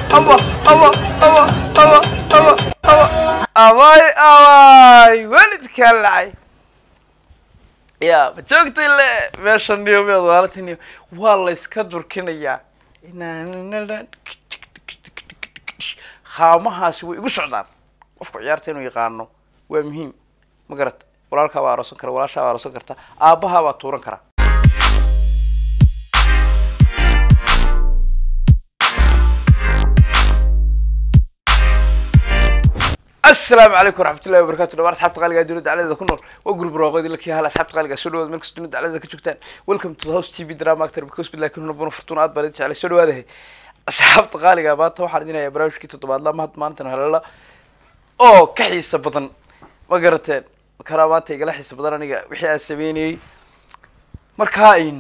aba aba aba aba aba aba abay abay welidkaan lacay ya ma joogtay le meesha niyo meed waalantiniyo waa la iska durkinayaa haamahaasi way igu socdaan qofka ciyaarta inuu yaqaano waa muhiim ma garata walaalkaa baa aroosan kara walaashaa baa aroosan karta aabbahaa baa tuuran kara asalaamu calaykum waraxmat ullahi wabarakatu dhamaan asxabta qaaliga ee dowladda caladeeda ku nool waa gurub raaqoodi la kiyahala asxabta qaaliga soo dhawaada meel kasta dowladda caladeeda ka joogtaan welcome to the house t v drama actor because with laakiin hunabuna fortuna aad baan idin jeclay soo dhawaadahay asxaabta qaaliga maanta waxaan idin hayaa barnaamijkii toddobaadla mahad maantan halala oo ka xiisa badan ma garateen karaa maanta igala xiisa badan aniga wixii aan sameynayey markaa in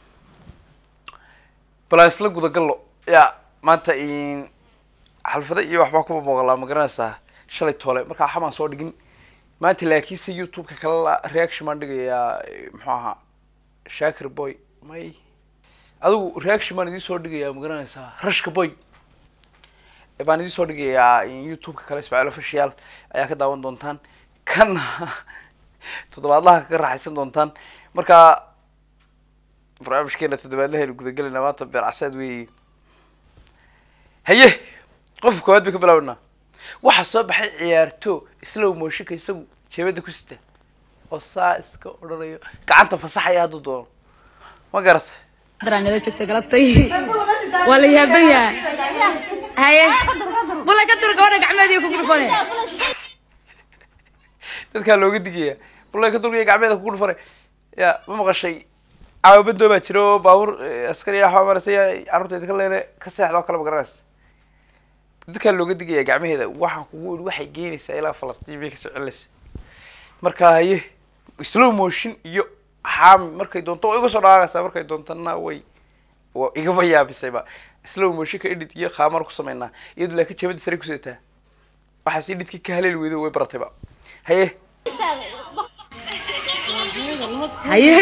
balaan isla gudagallo ya maanta in xalfada iyo waxbaa kuba muuqalaa ma garanaysaa shalay toole markaa xamaan soo dhigin maanta laakiinse youtube-ka kale la reaction baan dhigayaa muxuu ahaa shakir boy may adigu reaction baan idiin soo dhigayaa ma garanaysaa rashka boy baan idiin soo dhigayaa youtube-ka kale ismaaciil official ayaa ka daawan doontaan kana toddobaadlaha ka raaxaysan doontaan markaa barnaamijkeena toddobaadlaha aynu gudagelayna maanta beer caseed weeye haye qofka koowaad bay ka bilaabanaa waxaa soo baxay ciyaarto islow mooshinka isagu jeebada ku sita oo saa iska odhanayo gacanta fasaxaya hadduu doono ma garata nala joogta galabtay waa la yaaban yahay haye wala ka dur gabadha gacmeedii ku gurfane dadkaa looga digaya bullay ka durgaya gacmeeda kugu dhufanay ya ma maqashay caawabadoo baa jira oo baabuur askari waxbaa marasay carruurtayda ka leene ka seexda oo kale ma garanaysa dadkaa looga digaya gacmaheeda waxaan kugu iri waxay geenaysaa ilaa falastiin bay kasoo celinaysa marka haye slow motion iyo xaami markay doonto waa iga soo dhaaqaysaa markay doontana way waa igaba yaabisayba slow motionka edit iyo khaamar ku sameynaa iyadu laakiin jabada sare kuseetaa waxaas edhitka ka haleeli weydo way baratayba haye haye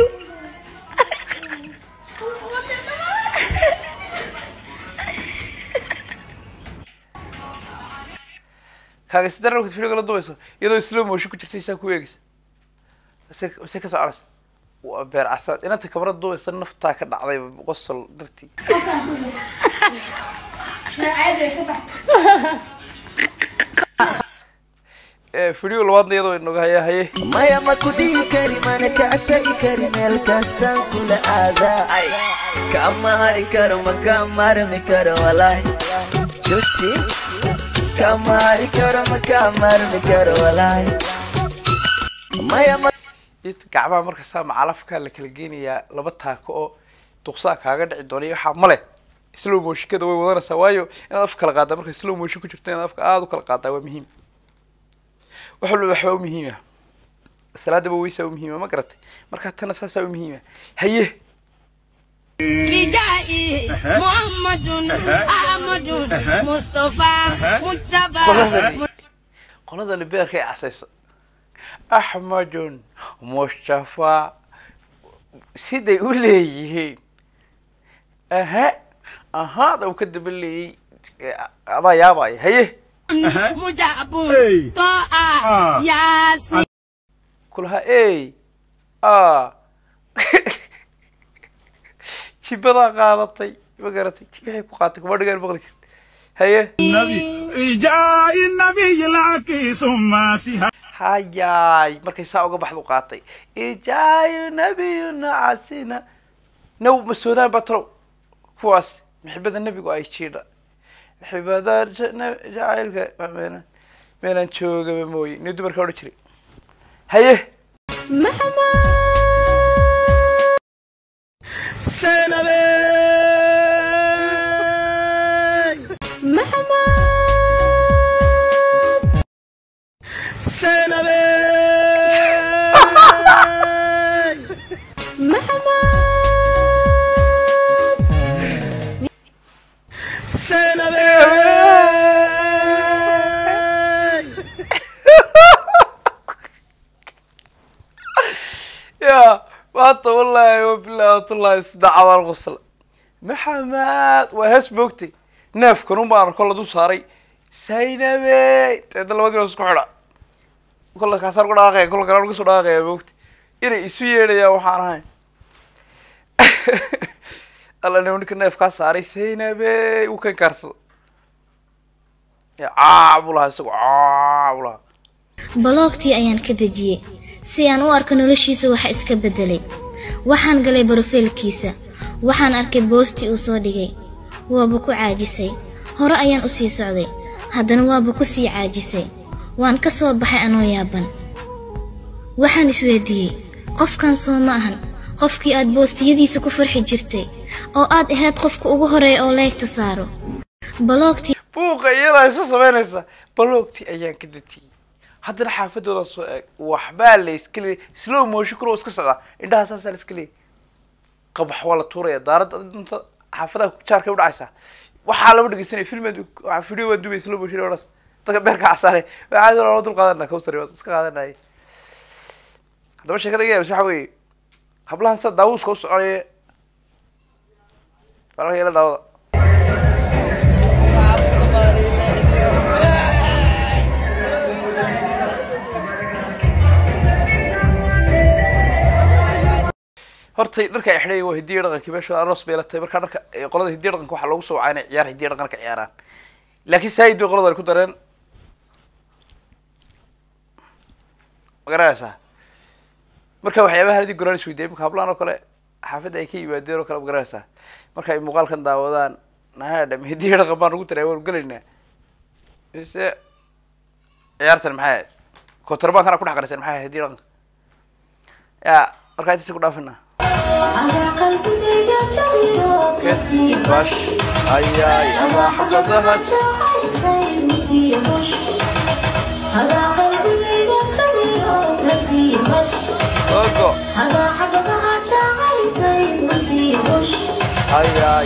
kaaga si daran video la dubayso iyadoo slow motion ku jirtay saa ku eegaysa mase mase ka soconaysa waa beer casaad inanta kamarada dubaysa naftaa ka dhacday qosol dartii video labaadna iyadoo inaga haya haye maya ma ku dhihi kari mana ka tagi kari meel kastaan kula aadaa kama hari karo ma ka marmi karo walaahi juti kama hari karo ma ka marmi karo walaahi maya ma inta gacmaha marka saa macalafkaa la kala geenayaa laba taako oo duqsaa kaaga dhici doona iyo waxaa male slow motionkada way wadanaysaa waayo inaad af kala qaadaa marka slow motion ku jirto inaad afka aada u kala qaadaa waa muhiim wax walba waxbaa u muhiima salaadaba weysaa u muhiima ma garatay marka tana saasaa u muhiima haye بجائي محمد أحمد مصطفى مجتبى qoladani qoladani beerkay casaysa axmedun mustafa siday u leeyihiin aha ahaada uu ka daba leeyay ee, adaa yaabaya haye مجاب طاعة ياسين kulaha ey a jibadaa qaadatay ma garatay jibixii ku qaatay kuma dhigaan maqli jirta haye النبي جاء النبي لك ثم سها hayaay markay saa uga baxdu qaatay ijaayu nabiyuna casina naw masoodaan baa talow kuwaas maxibada nebigu ay jiidha maxibada ja- na- jacaylka meelan meelaan joogaba mooye ni dumarka odhan jiray haye ya maanta wallaahi wabilaahi watullaahi saddex adaan qosla maxamed waa hees moogtay neefkan un baan arko la dul saaray saynabe deedna labadii baa isku xidha kolla kaasaan ku dhaaqaya kolla kalaan kasoo dhaaqaya moogta inay isu yeedhayaan waxaan ahayn alla nin ninka neefkaa saaray saynabe uu kan kaarsada caa buu lahaa isagu caa buu lahaa baloogtii ayaan ka dejiyey si aan u arko noloshiisa waxa iska beddelay waxaan galay barofiilkiisa waxaan arkay boostii uu soo dhigay waaba ku caajisay hore ayaan u sii socday haddana waaba ku sii caajisay waan ka soo baxay anoo yaaban waxaan isweydiiyey qofkan soo ma ahan qofkii aad boostiyadiisa ku farxi jirtay oo aad ahayd qofka ugu horeeya oo leegta saaro baloogtii buuqa iyadaa isu samaynaysa baloogtii ayaan ka dejiyey haddana xaafadooda soo eeg waxbaa la iska leeyay slow motion kuro iska socdaa indhaha saasaa la iska leeyay qabax waa la tuuraya daaradda inta xaafadaha jaarkay udhacaysaa waxaa lama dhegeysanaya filmed video waan dubay slow motion odhas dadka beerka casaare waxaa loo dul qaadana kawsari waa iska qaadanaya haddaba sheekada iga yaabis waxa weeye hablahan sida daawuuska u soconaya walaalka ila daawada horta dharka ay xidhayan waa hidiya dhaqankii meesha aroos bay la tahay markaa dharka qolada hidiya dhaqanka waxaa loogu soo wacaa inay ciyaar hidiya dhaqanka ciyaaraan laakiin saayid bay qoladan ku dareen ma garanaysaa marka waxyaabaha hadii goraan isweydiiyay imika hablahan oo kale xaafadda ay ka yimaadeen oo kale ma garanaysaa marka ay muuqaalkan daawadaan nahadham hidiya dhaqan baan ugu daray waanu gelaynaa mise ciyaartan maxay ahayd kotorbankana ku dhex qaraysan maxay ahayd hidiya dhaqanka ya markaa intaasi ku dhaafina kasi bash ayay ama xabadaha ogo ayay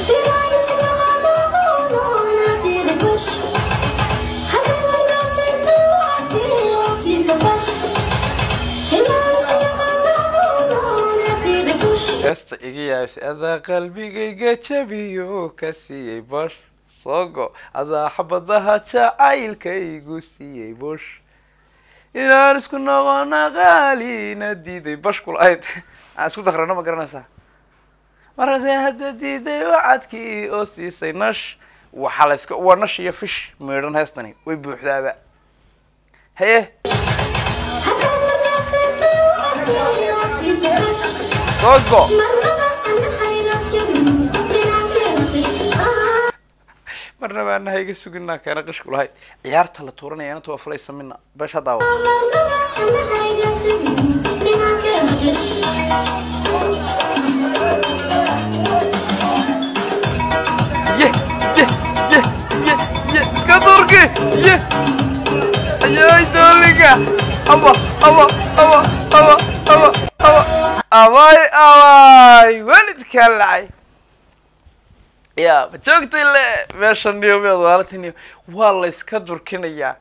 heesta iga yaabis adaa qalbigayga jabiyo ka siiyey bosh soogo adaa xabadaha jacaylkaygu siiyey bosh inaan isku noqona qaalina diiday bash kulahayd aan isku dakrano ma garanaysaa markaase hadda diiday wacadkii oo siisay nash waxaa la iska waa nash iyo fish meedhan heestani way buuxdaaba haye soogo marna baana hayga suginaa keena qishku lahayd ciyaarta la tuuranaya inanta waa fulaysa mina beesha daawa ye ye ye ye ye iska durki ye ayay dooliga aba aba aba aba aba aba abay abay welidkaa lacay ya ma joogtay le meeshan niyo meed waalatiniyo waa la iska durkinayaa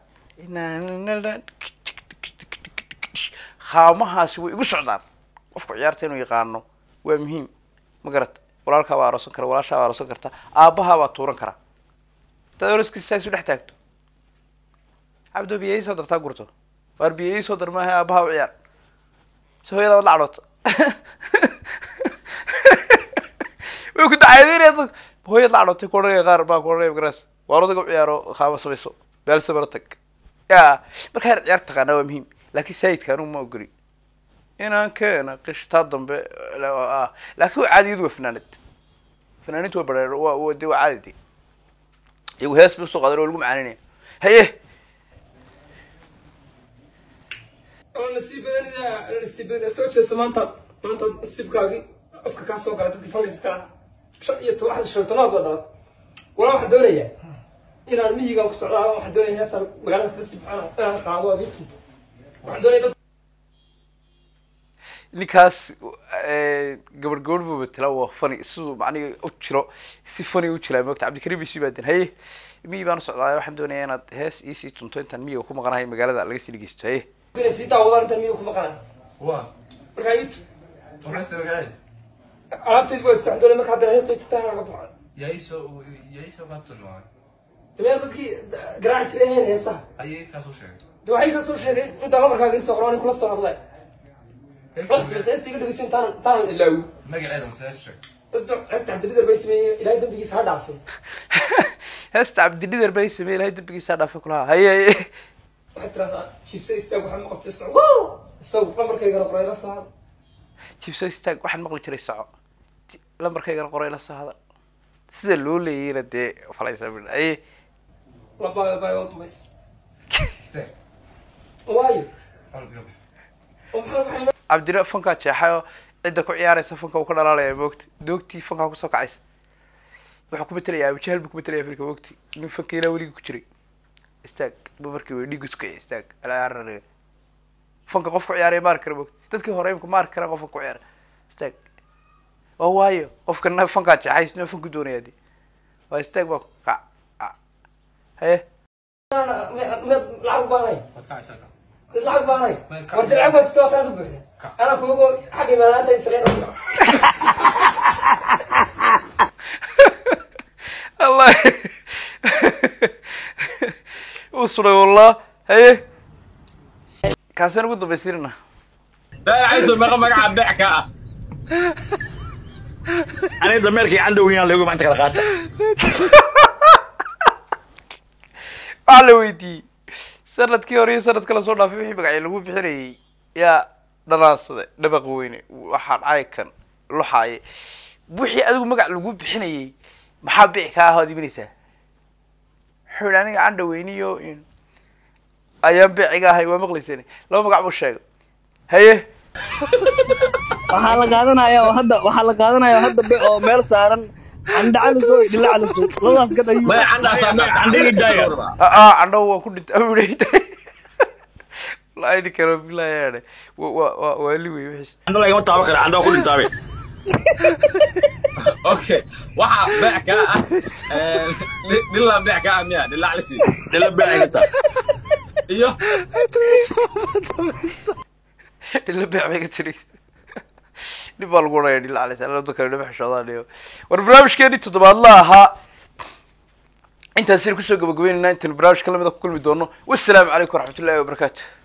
haamahaasi way igu socdaan qofka ciyaarta inuu yaqaano waa muhiim ma garata walaalkaa baa aroosan kara walaashaa baa aroosan karta aabbahaa baa tuuran kara hadaad oroskiisa saa isu dhex taagto cabdo biya ii soo dartaa gurto waar biya ii soo dar maaha aabbahaa u ciyaar si hooyada wad la cadhoota way ku dacaydinaya dad hooyad la cadhootay ku odhanaya qaar baa ku odhanaya magaras waar odaga u ciyaaro qaama samayso baalsa mara tag ya markaa inaad ciyaar taqaanaa waa muhiim laakiin saayidka anugu ma ogoli inaan keena qishtaa dambe ah laakiin waa caadiyadu waa fanaanad fanaaniintu waa bareer waa waa de waa caadi de iyagu hees bay usoo qaadan oo lagu macaninaya haye oo nasiib badanina nasiib badanina soo jeeso maanta maanta nasiibkaagii afka kaa soo gala dadkii fangiska shan iyo toban waxda shan tonaad baa dhalat walaa waxaan doonayaa inaan miyigan ku socdaa waxaan doonaya heesaan magaalada fasi inaan qaado adeerkii waxaan doonaya dad ninkaas gabar gabadh buu matela waa fani siduu macnihi u jiro si fani u jiraa moogta cabdikariim isu yimaadeen haye miyi baan u socdaa waxaan doonayaa inaad hees iisii tunto intaan miyiga ku maqanahay magaalada laga sii dhegeysto haye inay sii daawadaan intaan miyiga ku maqanaa waa markaa ii maxay sabagacay alaabtaydi waa isku waxaan doonaya marka haddana heestay tutaan laga baxo Yaisho yaisho ka tilmaamay. meel dadkii garaaci jiray ahayn heesaha Ayay ka soo sheegay. de waxay ka soo sheegay intaa lamarkaaga isoo qoran kula soo hadlay heesta iga dhegeysa intaan intaanan ilaawi Magaceeda ma soo sheegay. heesta heesta cabdilidar bay sameeyey ilaahay dambigiisa ha dhaafay heesta cabdilidar bay sameeyey ilahay dambigiisa dhaafay kulaha haye haye waxay tiraahdaa jiifse istaag waxaad maqabtay soco wow isagu lamarkaygana qoray la soo hadl jibso istaag waxaan maqli jiray soco Ti- lambarkaygana qoray la soo hada sida loo leeyayna dee falaysa min aye labaa baa waa dumays Istaag. waayo Qalbiga. oo maxaa maxay cabdina fankaa jeexay oo cidda ku ciyaaraysa fanka uu ka dhalaalaya moogta doogtii fankaa kusoo kacaysa wuxuu ku matelayaa abujahal buu ku matalaya afrika moogti nin fanka ilaa weligii ku jiray istaag ba markii way dhiigu sukaya istaag alaaarare fanka qof ku ciyaaraya maarki kara moogti dadkii hore imka maarki karaan qofka ku ciyaara istaag oo waayo qofkana fankaa jeexay isna fanku doonaya dee waa istaag baa kac ah. haye meed lacag baanay Waad ka haysaa. meed lacag baanay Meel ka- war dircag baa sita wataan ka buuxda anaa kuugo xagga imaanaanta israel allah uu suray wallah haye kaasaan ugu dambaysiinana daacayso maqa magaca beec ka ah aniga dameerkii candowgiyaan lagu maanta kala qaata waxaa la weydiiyey sanadkii hore iyo sanadka lasoo dhaafay wixii magacyo lagu bixinayay yaa dhanaansade dhabaqa weyne waxaa dhacay kan luxaaye wixii adigu magac lagu bixinayay maxaa bici kaa ah ood iminaysaa wuxuu yidhi aniga candha weyniyo ayaan beeciga ahay waa maqlayseen laba magac buu sheegay haye waxaa la qaadanaya oo hadda waxaa la qaadanaya oo hadda be oo meel saaran candha caliso iyo dhilla caliso labadaas gad ayuu maya candhaasaa beec candhigii daaya aa candho waan ku dhintay awuu dhintay wallahi ni karo bilahi yaane wa wa wa waali wey wixiis candho lagama taaban kara candho waa ku dhintaabe okay waxaa beec ka ah eh, dhi- dhilaa beec ka ah miya dhilaa calisi dhila beecay ka taa iyo dhila beec bay ka tiri dhib baa lagu odhanaya dhila calays alada kale dhama xishoodaan iyo war barnaamijkeeni toddobaadla ahaa intaasina kusoo gabagabeynayna intaan barnaamijka lamida ku kulmi doono wassalaamu calaykum waraxmatullahi wabarakaatu